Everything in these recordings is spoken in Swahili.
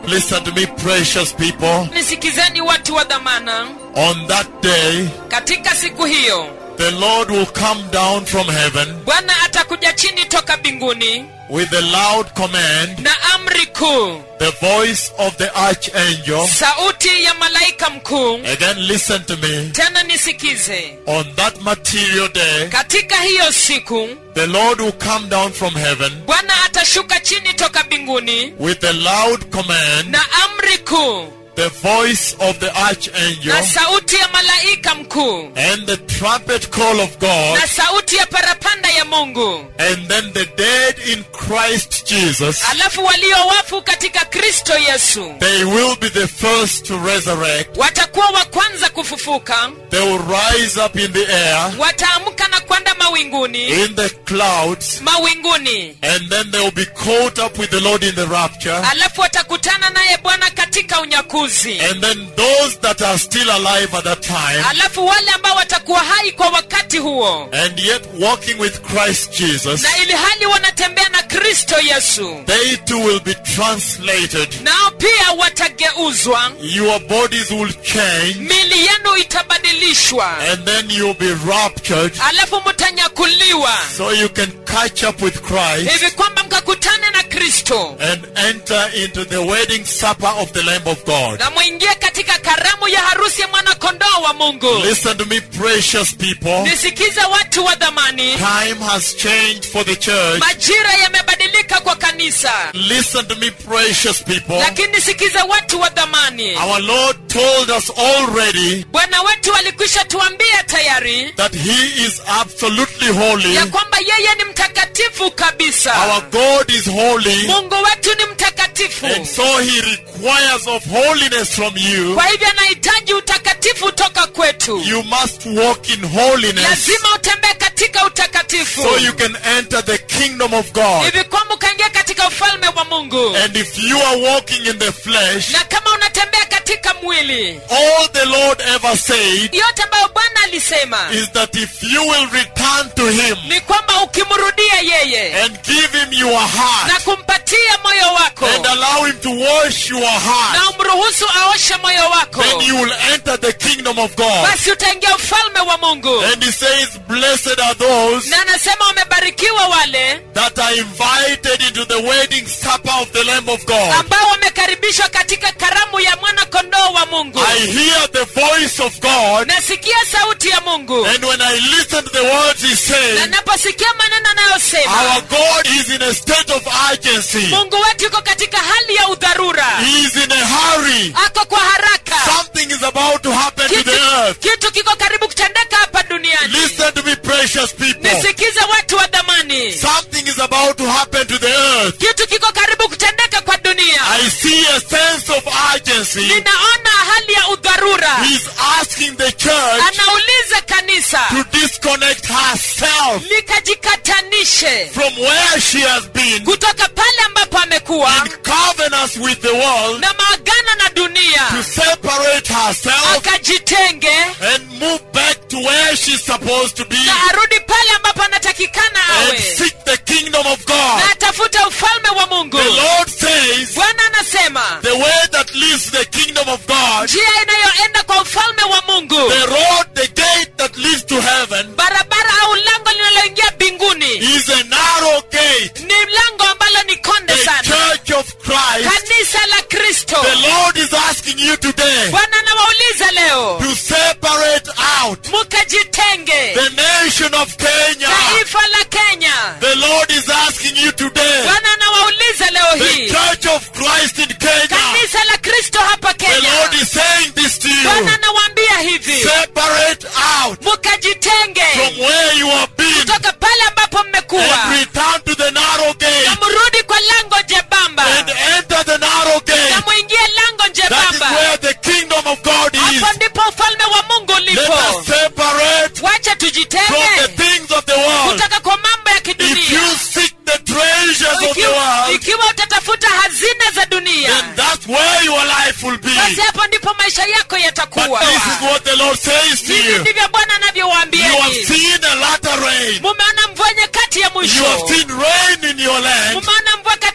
Listen to me, precious people. nisikizeni watu wa dhamana On that day, katika siku hiyo the Lord will come down from heaven bwana atakuja chini toka mbinguni with a loud command, na amri kuu the voice of the archangel. sauti ya malaika mkuu Again, listen to me. tena nisikize On that material day, katika hiyo siku the Lord will come down from heaven bwana atashuka chini toka mbinguni with a loud command, na amri kuu the voice of the archangel, na sauti ya malaika mkuu and the trumpet call of God. na sauti ya parapanda ya mungu And then the dead in Christ Jesus, alafu walio wafu katika kristo yesu they will be the first to resurrect. watakuwa wa kwanza kufufuka They will rise up in the air, wataamka na kwenda mawinguni in the clouds, mawinguni and then they will be caught up with the Lord in the rapture. alafu watakutana naye bwana katika unyakuzi And then those that are still alive at that time, alafu wale ambao watakuwa hai kwa wakati huo and yet walking with Christ Jesus, na ili hali wanatembea na kristo yesu they too will be translated. nao pia watageuzwa Your bodies will change, mili yenu itabadilishwa and then you'll be raptured, alafu mtanyakuliwa so you can catch up with Christ. hivi kwamba mkakutane na kristo and enter into the wedding supper of the Lamb of God. na mwingie katika karamu ya harusi ya mwanakondoo wa mungu Listen to me, precious people. nisikize watu wa dhamani Time has changed for the church. majira yamebadilika kwa kanisa Listen to me, precious people. lakini nisikize watu wa dhamani Our Lord told us already bwana wetu alikwisha tuambia tayari that He is absolutely holy. ya kwamba yeye ni mtakatifu kabisa Our God is holy. mungu wetu ni mtakatifu And so He requires of holiness from you. kwa hivyo anahitaji utakatifu toka kwetu You must walk in holiness lazima utembee katika utakatifu so you can enter the kingdom of God. hivi kwamba ukaingia katika ufalme wa mungu And if you are walking in the flesh, na kama unatembea katika mwili all the Lord ever said yote ambayo bwana alisema is that if you will return to Him ni kwamba ukimrudia yeye and give Him your heart na kumpatia moyo wako and allow Him to wash your heart, na umruhusu aoshe moyo wako then you will enter the kingdom of God. basi utaingia ufalme wa mungu And He says, Blessed are those na anasema wamebarikiwa wale that are invited into the wedding supper of the Lamb of God. ambao wamekaribishwa katika karamu ya mwana kondoo wa mungu I hear the voice of God, nasikia sauti ya mungu and when I listen to the words He na says, naposikia maneno anayosema our God is in a state of urgency. mungu wetu yuko katika hali ya udharura He is in a hurry. ako kwa haraka Something is about to happen to kitu, the earth. kitu kiko karibu kutendeka hapa duniani Listen to me, precious people. nisikize watu wa dhamani Something is about to happen to the earth. kitu kiko karibu kutendeka kwa dunia I see a sense of urgency. ninaona hali ya udharura He's asking the church anauliza kanisa to disconnect herself likajikatanishe from where she has been kutoka pale ambapo amekuwa in covenants with the world na maagano na to dunia separate herself akajitenge and move back to where she's supposed to be na arudi pale ambapo anatakikana and awe seek the kingdom of God. na atafuta ufalme wa mungu The Lord says bwana anasema the way that leads to the kingdom of God njia inayoenda kwa ufalme wa mungu The road, the gate that leads to heaven barabara au lango linaloingia mbinguni is a narrow gate. ni lango ambalo ni konde The sana church of Christ. kanisa la kristo The Lord is asking you today bwana anawauliza leo to separate out mukajitenge the nation of Kenya. taifa la kenya The Lord is asking you today, bwana anawauliza leo the hii church of Christ in Kenya. kanisa la kristo hapa The Lord kenya is saying this to bwana you. anawaambia hivi Separate out mukajitenge from where you have been kutoka pale ambapo mmekuwa and return to the narrow gate na mrudi kwa lango jebamba and enter the narrow na gate. mwingie lango That is jebamba where the kingdom of God is. hapo ndipo ufalme wa mungu Let ulipo us separate wacha from the tujitenge things of the world. kutoka kwa mambo ya If you kidunia seek the treasures of the ikiwa, world, ikiwa utatafuta hazina za dunia then that's where your life will be. basi hapo ndipo maisha yako But yatakuwa this is what the Lord says to hivi you. ndivyo bwana You have anavyowaambieni seen a latter rain. mumeona mvua nyakati ya You have mwisho seen rain in your land. mumeona mvua katika nchi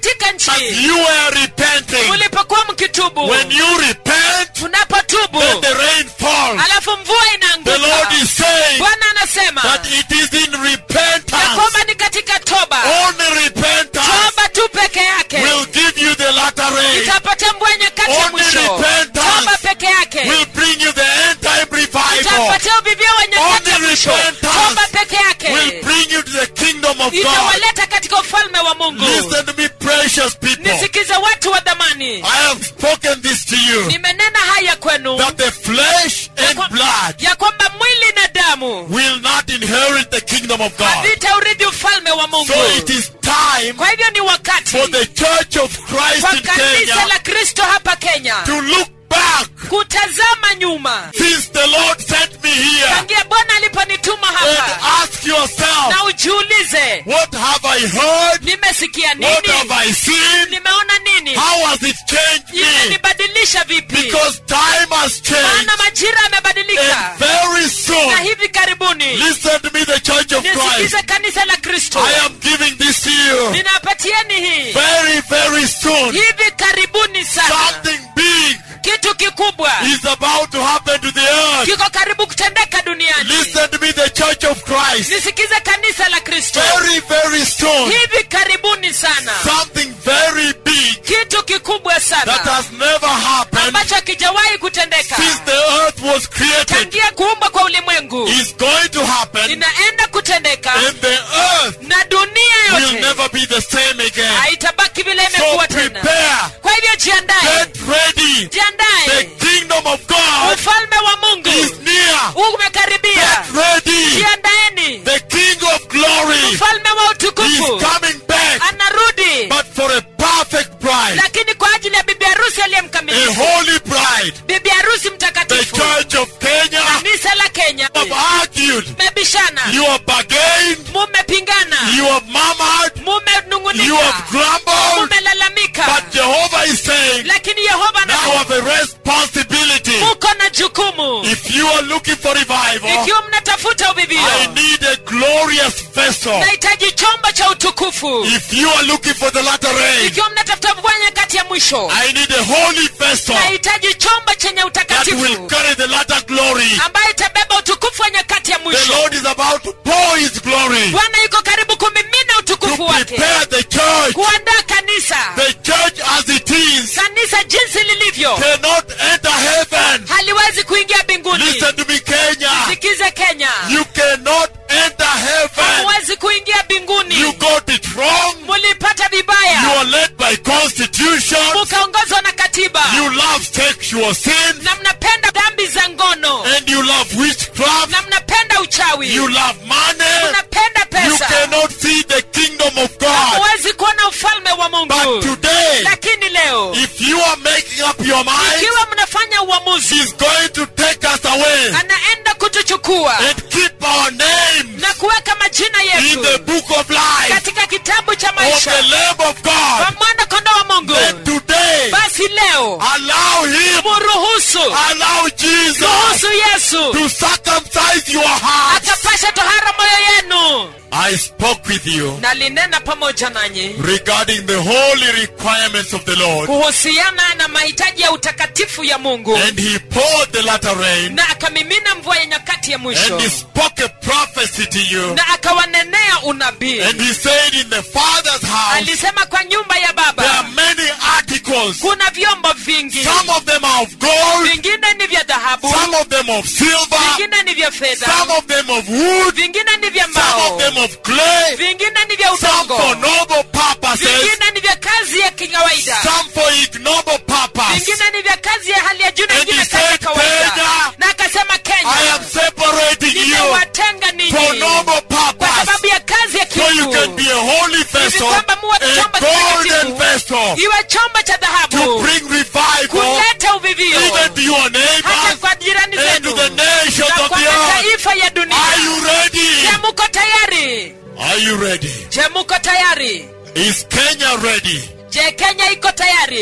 nchi you were repenting, mulipokuwa mkitubu when you repent, unapotubu then the rain falls. alafu mvua The Lord inaanguka is saying bwana anasema that it is in ya repentance, kwamba ni katika toba only repentance toba tu peke yake will give you the latter rain, itapatia mvua nyakati ya Only mwisho repentance toba peke yake will bring you the end time revival, itapatia uvivio wa nyakati ya Only mwisho repentance toba peke yake will bring you to the kingdom of God. itawaleta katika ufalme wa mungu Listen to me, precious people. nisikize watu wa dhamani I have spoken this to you nimenena haya kwenu that the flesh ya and kwa- blood ya kwamba mwili na damu will not inherit the kingdom of God. havitaurithi ufalme wa mungu So it is time kwa hivyo ni wakati for the church of Christ kwa in kanisa Kenya la kristo hapa kenya to look back kutazama nyuma since the Lord sent me here tangia bwana aliponituma and hapa ask yourself, na ujiulize what have I heard? nimesikia What have nini I seen? nimeona nini How has it changed me? imenibadilisha vipi Because time has changed. maana majira yamebadilika And very soon, na hivi karibuni listen to me, the church of Christ. nisikize kanisa la kristo I am giving this to you. ninapatieni hii Very, very soon, hivi karibuni sana something big kitu kikubwa is about to happen to the earth. kiko karibu kutendeka duniani Listen to me, the church of Christ. nisikize kanisa la kristo Very, very soon, hivi karibuni sana something very big kitu kikubwa that sana has never happened ambacho hakijawahi kutendeka since the earth was created tangia kuumbwa kwa ulimwengu is going to happen, inaenda kutendeka and the earth na dunia will yote never be the same again. haitabaki vile So imekuwa tena prepare, kwa hivyo jiandae get ready. The jiandae kingdom of God ufalme wa mungu is near. umekaribia Get ready. jiandaeni The King of glory mfalme wa is utukufu coming back, anarudi but for a perfect bride, lakini kwa ajili ya bibi harusi a aliyemkamilifu holy bride. bibi harusi The mtakatifu church of Kenya kanisa la kenya have argued. mmebishana You have bargained. mumepingana You have murmured. You mumenung'unika have grumbled. mumelalamika But Jehovah is saying, lakini yehova now anasema have a responsibility. muko na jukumu If you are looking for revival, ikiwa mnatafuta I uvivio need a glorious vessel. nahitaji chombo cha utukufu If you are looking for the latter rain, ikiwa mnatafuta mvua nyakati ya mwisho I need a holy vessel nahitaji chombo chenye that will utakatifu carry the latter glory. ambayo itabeba utukufu wa nyakati ya The mwisho Lord is about to pour His glory bwana yuko karibu kumimina to utukufu wake prepare the church. kuandaa kanisa The church as it is kanisa jinsi lilivyo cannot enter heaven. haliwezi kuingia mbinguni Listen to me, Kenya. sikize kenya You cannot enter heaven. hamuwezi kuingia mbinguni You got it wrong. mulipata You vibaya are led by constitution. mukaongozwa na katiba You love sexual sin. na mnapenda dhambi za ngono And you love witchcraft. na mnapenda uchawi You love money. mnapenda You pesa cannot see the kingdom of God. hamuwezi kuona ufalme wa But mungu today, lakini leo if you are making up your mind, ikiwa mnafanya uamuzi He's going to take us away anaenda kutuchukua and keep our name na kuweka majina in the yetu book of life katika kitabu cha of maisha the Lamb of kwa God. mwana kondoo wa mungu Then today, basi leo allow Him, muruhusu allow Jesus ruhusu yesu to circumcise your heart. akapasha tohara moyo yenu I spoke with you nalinena pamoja nanyi regarding the holy requirements of the Lord, kuhusiana na mahitaji ya utakatifu ya mungu and He poured the latter rain, na akamimina mvua ya nyakati ya mwisho and He spoke a prophecy to you, na akawanenea unabii and He said, In the Father's house, alisema kwa nyumba ya there are baba many articles. kuna vyombo vingi Some of them are of gold, vingine ni vya dhahabu some of them of silver, vingine ni vya fedha some of them of wood, vingine ni vya some mbao of them of clay, vingine ni vya some for udongo noble purposes, vingine ni vya kazi ya kikawaida some for ignoble purpose. vingine ni vya kazi ya hali ya juu na And vingine he kazi ya said, kawaida Kenya, na akasema I am kenya separating you nimewatenga for ninyi noble kwa purpose, sababu ya kazi ya so you can kiungu be a holy vessel, kwamba muwe a chombo golden kitakatifu. vessel, iwe chombo cha to dhahabu bring revival kuleta uvivio even to your hata neighbors kwa jirani and to zenu the nations na of kwa the earth. mataifa ya Are dunia you ready? je muko tayari Are you ready? je muko tayari Is Kenya ready? je kenya iko tayari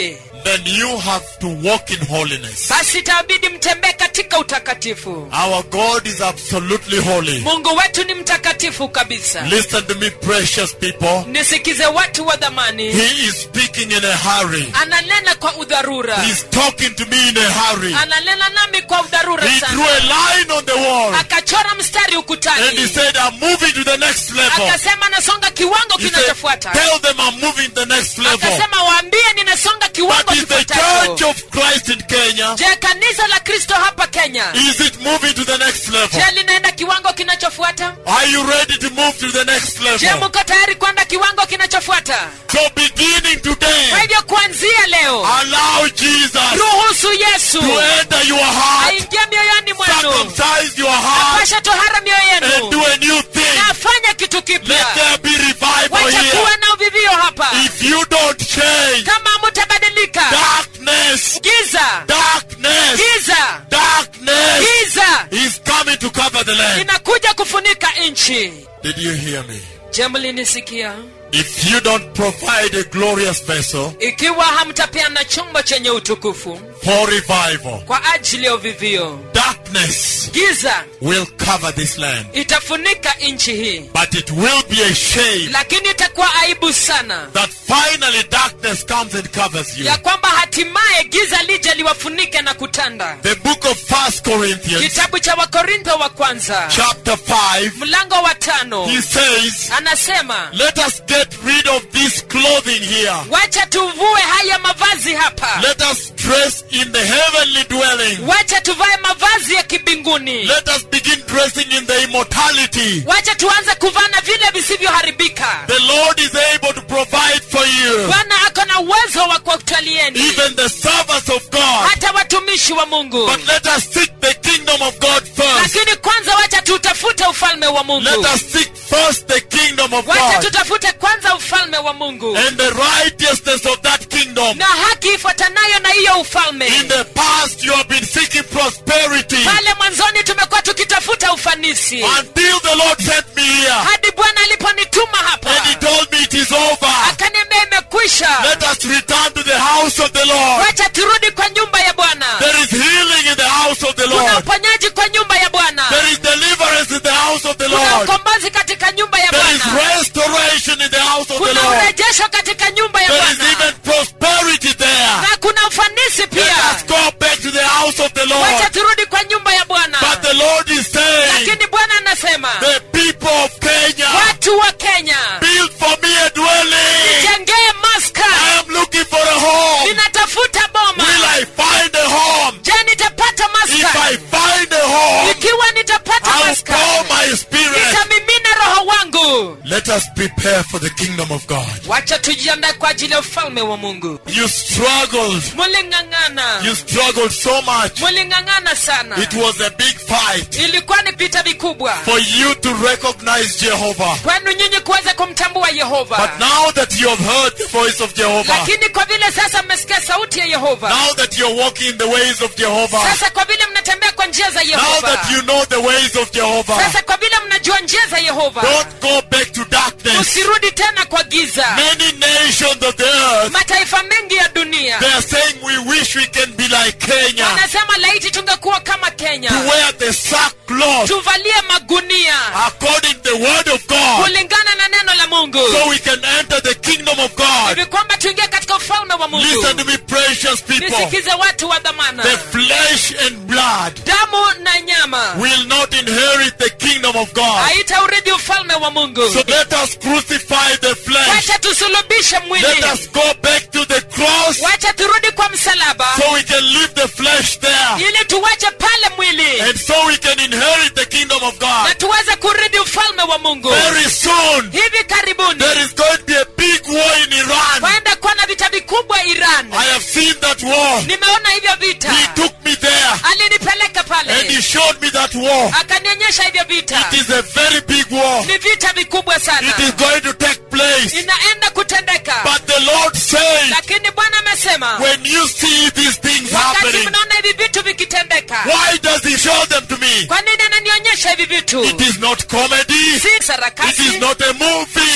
then you have to walk in holiness. basi itabidi mtembee katika utakatifu Our God is absolutely holy. mungu wetu ni mtakatifu kabisa Listen to me, precious people. nisikize watu wa dhamani He is speaking in a hurry. ananena kwa udharura He's talking to me in a hurry. ananena nami kwa udharura He drew sana a line on the wall akachora mstari and he ukutani said, I'm moving to the next level. akasema nasonga kiwango He said, kinachofuata Tell them I'm moving to the next level. akasema waambie ninasonga kiwango But is the kifuatacho church of Christ in Kenya, je kanisa la kristo hapa kenya is it moving to the next level? je linaenda kiwango kinachofuata Are you ready to move to the next je level? mko tayari kwenda kiwango kinachofuata So beginning kwa today, hivyo kuanzia leo allow Jesus ruhusu yesu to enter your heart, aingie mioyoni mwenu circumcise your heart, apashe tohara mioyo and yenu do a new thing. na afanye kitu Let kipya there be revival wacha here. kuwa na uvivio hapa If you don't change, kama mutabadilika darkness, giza darkness, giza darkness giza is coming to cover the land. inakuja kufunika nchi Did you hear me? je mlinisikia If you don't provide a glorious vessel ikiwa hamtapeana chombo chenye utukufu for revival, kwa ajili ya uvivio darkness giza will cover this land. itafunika nchi hii But it will be a shame lakini itakuwa aibu sana that finally darkness comes and covers you. ya kwamba hatimaye giza lije liwafunike na kutanda The book of First Corinthians, kitabu cha wakorintho wa kwanza chapter 5, mlango wa tano he says, anasema Let us get rid of this clothing here. wacha tuvue haya mavazi hapa Let us dress in the heavenly dwelling. wacha tuvae mavazi ya kibinguni Let us begin dressing in the immortality. wacha tuanze kuvana vile visivyoharibika The Lord is able to provide for you. bwana ako na uwezo wa kuwatwalieni Even the servants of God. hata watumishi wa mungu But let us seek the kingdom of God first. lakini kwanza wacha tutafute ufalme wa mungu Let us seek first the kingdom of wacha God tutafute kwanza ufalme wa mungu and the righteousness of that kingdom. na haki ifuatanayo na hiyo ufalme In the past, you have been seeking prosperity pale mwanzoni tumekuwa tukitafuta ufanisi until the Lord sent me here hadi bwana aliponituma hapa and He told me it is over. akaniambia imekwisha Let us return to the house of the Lord. wacha turudi kwa nyumba ya bwana There is healing in the house of the kuna Lord. uponyaji kwa nyumba ya bwana There is deliverance in the house of the kuna Lord. ukombozi katika nyumba ya There is bwana restoration in the house of the kuna Lord. urejesho katika nyumba ya There is bwana even prosperity there. na kuna ufanisi Let pia us go back to the house of the wacha Lord. turudi kwa nyumba ya bwana But the Lord is saying, lakini bwana anasema the people of Kenya, watu wa kenya build for me a dwelling. jengee maska I am looking for a home. ninatafuta boma Will I find a home? je nitapata If maska I find a home, ikiwa nitapata I will maska pour my spirit. nitamimina roho wangu Let us prepare for the kingdom of God. wacha tujiandae kwa ajili ya ufalme wa mungu You struggled. muling'ang'ana You struggled so much. muling'ang'ana sana It was a big fight ilikuwa ni vita vikubwa for you to recognize Jehovah. kwenu nyinyi kuweza kumtambua yehova But now that you have heard the voice of Jehovah, lakini kwa vile sasa mmesikia sauti ya yehova now that you're walking in the ways of Jehovah, sasa kwa vile mnatembea kwa njia za now yehova that you know the ways of Jehovah, sasa kwa vile mnajua njia za yehova don't go back to darkness. usirudi tena kwa giza Many nations of the earth, mataifa mengi ya dunia they are saying we wish we can be like Kenya, wanasema laiti tungekuwa kama kenya to wear the sackcloth tuvalie magunia according to the word of God, kulingana na neno la mungu so we can enter the kingdom of God. hivi kwamba tuingie katika ufalme wa mungu Listen to me, precious people. nisikize watu wa dhamana The flesh and blood damu na nyama will not inherit the kingdom of God. haitaurithi ufalme wa mungu So let us crucify the flesh. wacha tusulubishe mwili Let us go back to the cross wacha turudi kwa msalaba so we can leave the flesh there. ili tuwache pale mwili And so we can inherit the kingdom of na God. tuweze kurithi ufalme wa mungu Very soon, hivi karibuni there is going to be a big war in Iran. kwaenda kuwa na vita vikubwa iran I have seen that war. nimeona hivyo vita He took me there alinipeleka and he pale showed me that war. akanionyesha hivyo vita It is a very big war. ni vita vikubwa sana It is going to take place. inaenda kutendeka But the Lord says, lakini bwana amesema when you see these things wakati happening, mnaona hivi vitu vikitendeka why does he show them to me? kwa nini ananionyesha hivi vitu It is not comedy. si It is sarakasi not a movie.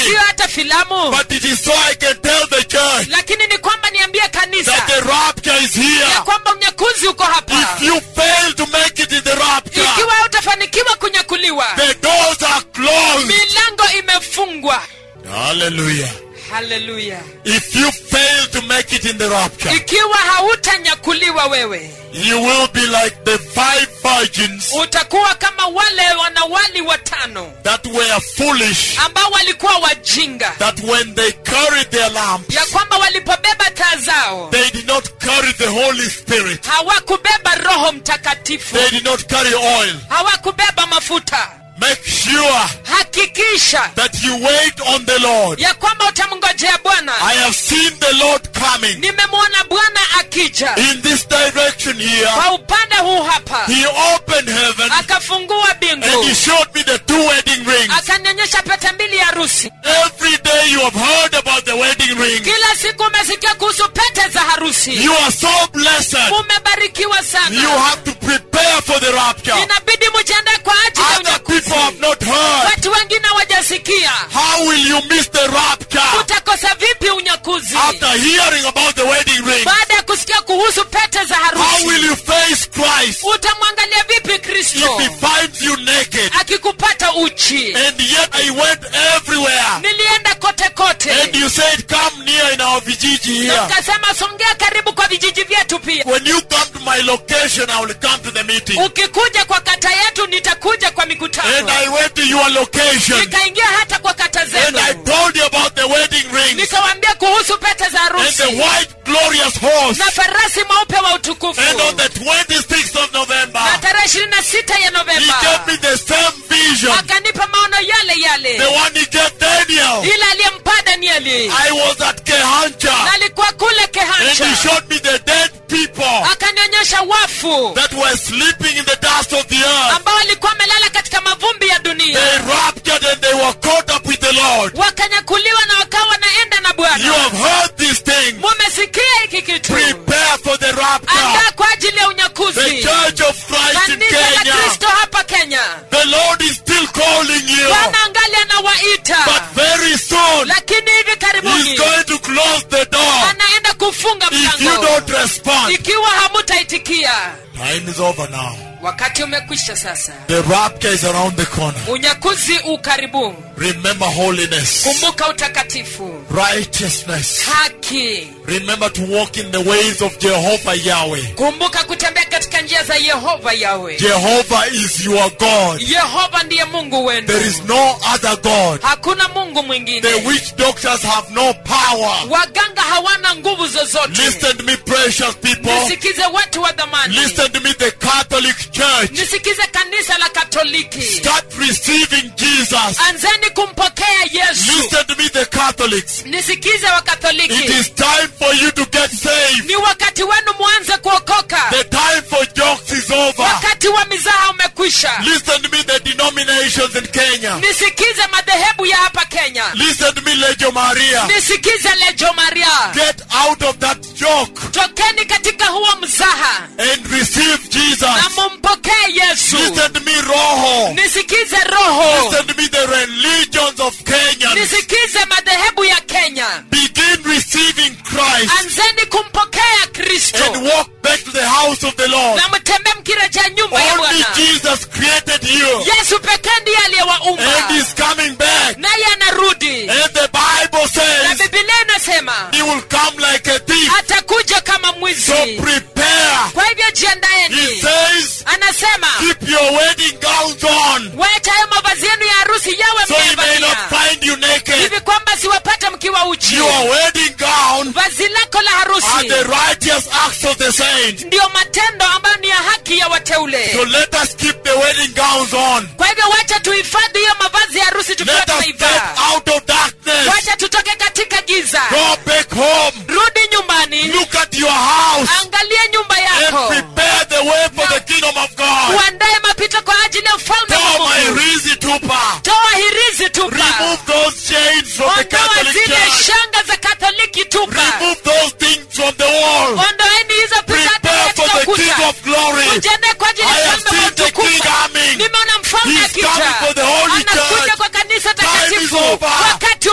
siyo hata filamu but it is so I can tell the church lakini ni kwamba niambie that kanisa the rapture is here. ya kwamba unyakuzi uko hapa If you fail to make it in the rapture, ikiwa utafanikiwa kunyakuliwa the doors are closed. milango imefungwa Hallelujah. haleluya If you fail to make it in the rapture, ikiwa hautanyakuliwa wewe you will be like the five virgins utakuwa kama wale wanawali watano that were foolish, ambao walikuwa wajinga that when they carried their lamps, ya kwamba walipobeba taa zao they did not carry the Holy Spirit. hawakubeba roho mtakatifu They did not carry oil. hawakubeba mafuta Make sure hakikisha that you wait on the Lord. ya kwamba utamngojea bwana I have seen the Lord coming nimemwona bwana akija in this direction here. kwa upande huu hapa He opened heaven akafungua and bingu he showed me the two wedding rings. akanionyesha pete mbili ya harusi Every day you have heard about the wedding ring. kila siku umesikia kuhusu pete za harusi You are so blessed. mumebarikiwa You sana have to prepare for the rapture. inabidi mujiandae kwa ajili ya Other unyakuzi people have not heard. watu wengine wajasikia How will you miss the rapture utakosa vipi unyakuzi after hearing about the wedding ring? baada ya kusikia kuhusu pete za How will harusi you face Christ utamwangalia vipi if kristo he finds you naked? akikupata uchi And yet I went everywhere. nilienda kote kote And you said, come near in our vijiji na here. mkasema songea karibu kwa vijiji vyetu pia When you come to my location, I will come to the meeting. ukikuja kwa kata yetu nitakuja kwa And mikutano I went to your location. nikaingia hata kwa kata And I zenu told you about the wedding rings nikawaambia kuhusu pete za and harusi the white glorious horse. na farasi mweupe wa utukufu And on the 26th of November, na tarehe ishirini na sita ya he novemba gave me the same vision. akanipa maono yale The yale one he gave Daniel. ile aliyempa danieli I was at na Kehancha. alikuwa kule And he kehancha showed me the dead people akanionyesha wafu that were sleeping in the dust of the earth. ambao walikuwa wamelala katika mavumbi ya dunia They raptured and they were caught up with the Lord. wakanyakuliwa na wakawa wanaenda na You bwana have heard these things. mumesikia hiki kitu Prepare for the rapture. andaa kwa ajili ya The unyakuzi Church of Christ in kanisa la Kenya. kristo hapa kenya The Lord is still calling you. bwana angali anawaita But very soon, lakini hivi He's karibuni going to close the door anaenda kufunga if you mlango don't respond. ikiwa hamutaitikia Time is over now. wakati umekwisha sasa The rapture is around the corner. unyakuzi ukaribu Remember holiness, kumbuka utakatifu righteousness. haki Remember to walk in the ways of Jehovah Yahweh. kumbuka kutembea katika njia za yehova yawe Jehovah is your God. yehova ndiye mungu wenu There is no other God. hakuna mungu The mwingine witch doctors have no power. waganga hawana nguvu zozote Listen to me, precious people. nisikize watu wa dhamani Listen to me, the Catholic Church. nisikize kanisa la katoliki Start receiving Jesus. anzeni kumpokea yesu Listen to me, the Catholics. nisikize wa It katoliki is time for you to get saved. ni wakati wenu mwanze kuokoka The time for jokes is over. wakati wa mizaha umekwisha Listen to me, the denominations in Kenya. nisikize madhehebu ya hapa kenya Listen to me, Legio Maria. nisikize lejo maria Get out of that joke tokeni katika huo mzaha and receive na Jesus. mumpokee yesu Listen to me, Roho. nisikize roho Listen to me, the religions of Kenya. nisikize madhehebu ya kenya Begin receiving Christ anzeni kumpokea kristo and walk back to the house of the Lord. na mtembee mkirejea nyumba ya Only bwana Jesus created you yesu pekee ndiye aliyewaumba and He's coming back. naye anarudi And the Bible na says bibilia inasema He will come like a thief. atakuja kama So mwizi prepare. kwa hivyo He jiandaeni says, anasema keep your wedding gowns on wacha hayo mavazi yenu ya harusi yawe so He may not mmevalia find you naked. hivi kwamba siwapate mkiwa uchi Your wedding gown vazi lako la are harusi the righteous acts of the saints. ndiyo matendo ambayo ni ya haki ya wateule So let us keep the wedding gowns on. kwa hivyo wacha tuhifadhi hiyo mavazi ya harusi tukiwa Let us get tunaivaa out of darkness. wacha tutoke katika giza Go back home. rudi nyumbani Look at your house angalia nyumba and yako prepare the way for the kingdom of God. uandae mapito kwa ajili ya ufalme wa Toa my mungu rizi tupa. toa hirizi tupa Remove those chains from the ondoa Catholic zile Church. shanga za katoliki tupa Remove those things from the wall. ondoeni hizo picha Prepare for katika the King ukuta of Glory. ujiandae kwa ajili I ya have mfalme wa seen the utukufu King coming. nimeona mfalme He's akija coming for the Holy anakuja Church. kwa kanisa Time is takatifu over. wakati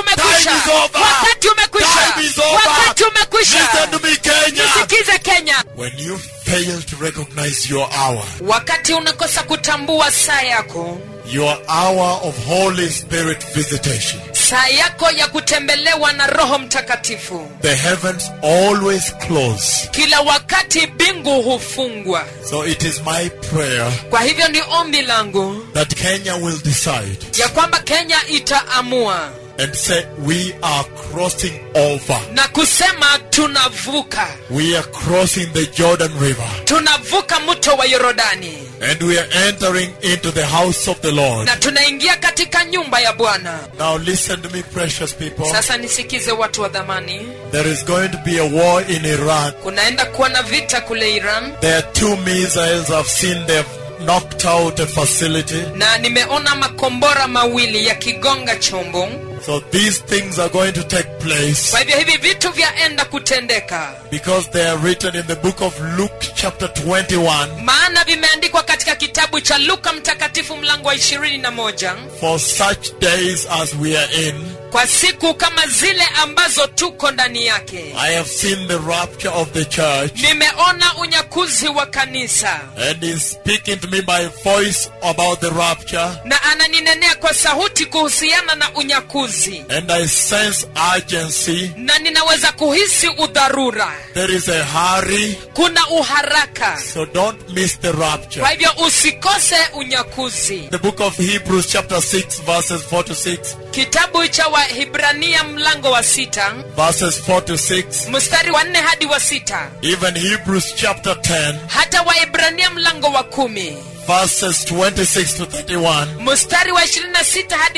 umekwisha Time is over. wakati umekwisha Time is over. wakati umekwisha Listen to me, Kenya. nisikize kenya When you fail to recognize your hour, wakati unakosa kutambua saa yako your hour of Holy Spirit visitation, saa yako ya kutembelewa na roho mtakatifu the heavens always close. kila wakati mbingu hufungwa So it is my prayer kwa hivyo ni ombi langu that Kenya will decide ya kwamba kenya itaamua and say, We are crossing over. na kusema tunavuka We are crossing the Jordan River. tunavuka mto wa yorodani And we are entering into the house of the Lord. na tunaingia katika nyumba ya bwana Now listen to me, precious people. sasa nisikize watu wa dhamani There is going to be a war in Iran. kunaenda kuwa na vita kule iran There are two missiles I've seen they've knocked out a facility. na nimeona makombora mawili yakigonga chombo So these things are going to take place kwa hivyo hivi vitu vyaenda kutendeka because they are written in the book of Luke, chapter 21. maana vimeandikwa katika kitabu cha luka mtakatifu mlango wa ishirini na moja For such days as we are in, kwa siku kama zile ambazo tuko ndani yake I have seen the rapture of the church. nimeona unyakuzi wa kanisa And he's speaking to me by voice about the rapture. na ananinenea kwa sauti kuhusiana na unyakuzi And I sense urgency. na ninaweza kuhisi udharura There is a hurry. kuna uharaka So don't miss the rapture. kwa hivyo usikose unyakuzi The book of Hebrews, chapter 6, verses 4 to 6. kitabu cha wahibrania mlango wa sita Verses 4 to 6. mstari wa nne hadi wa sita Even Hebrews, chapter 10, hata wahibrania mlango wa kumi verses 26 to 31. mstari wa 26 hadi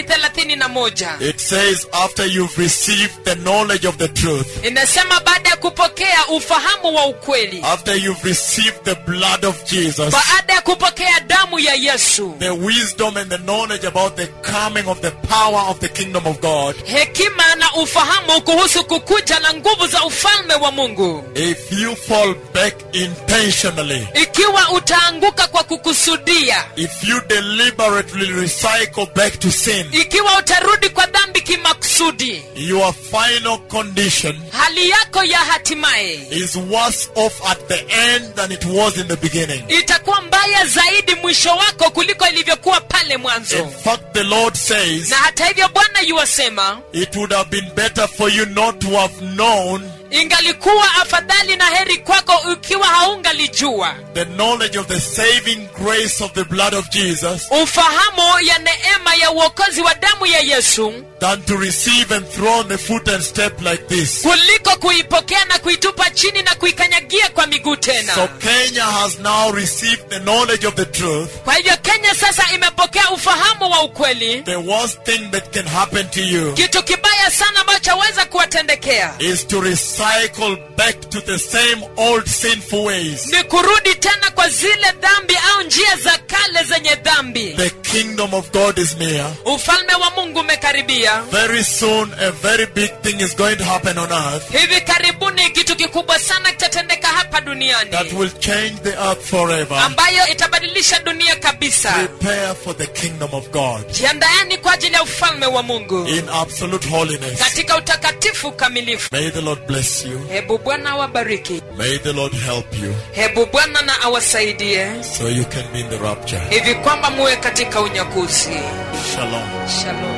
31 It says, after you've received the knowledge of the truth, inasema baada ya kupokea ufahamu wa ukweli after you've received the blood of Jesus, baada ya kupokea damu ya yesu the wisdom and the knowledge about the coming of the power of the kingdom of God, hekima na ufahamu kuhusu kukuja na nguvu za ufalme wa mungu if you fall back intentionally, ikiwa utaanguka kwa kukusudia if you deliberately recycle back to sin, ikiwa utarudi kwa dhambi kimakusudi your final condition hali yako ya hatimaye is worse off at the end than it was in the beginning. itakuwa mbaya zaidi mwisho wako kuliko ilivyokuwa pale mwanzo In fact, the Lord says, na hata hivyo bwana yuwasema it would have been better for you not to have known ingalikuwa afadhali na heri kwako ukiwa haungalijua the knowledge of the saving grace of the blood of Jesus ufahamu ya neema ya uokozi wa damu ya yesu than to receive and throw on the foot and step like this. kuliko kuipokea na kuitupa chini na kuikanyagia kwa miguu tena So Kenya has now received the knowledge of the truth. kwa hivyo kenya sasa imepokea ufahamu wa ukweli The worst thing that can happen to you kitu kibaya sana ambacho chaweza kuwatendekea is to recycle back to the same old sinful ways. ni kurudi tena kwa zile dhambi au njia za kale zenye dhambi The kingdom of God is near. ufalme wa mungu umekaribia Very soon, a very big thing is going to happen on earth hivi karibuni kitu kikubwa sana kitatendeka hapa duniani that will change the earth forever. ambayo itabadilisha dunia kabisa Prepare for the kingdom of God jiandaeni kwa ajili ya ufalme wa mungu in absolute holiness. katika utakatifu kamilifu May the Lord bless you. hebu bwana awabariki May the Lord help you hebu bwana na awasaidie so you can be in the rapture. hivi kwamba muwe katika unyakuzi Shalom. shalom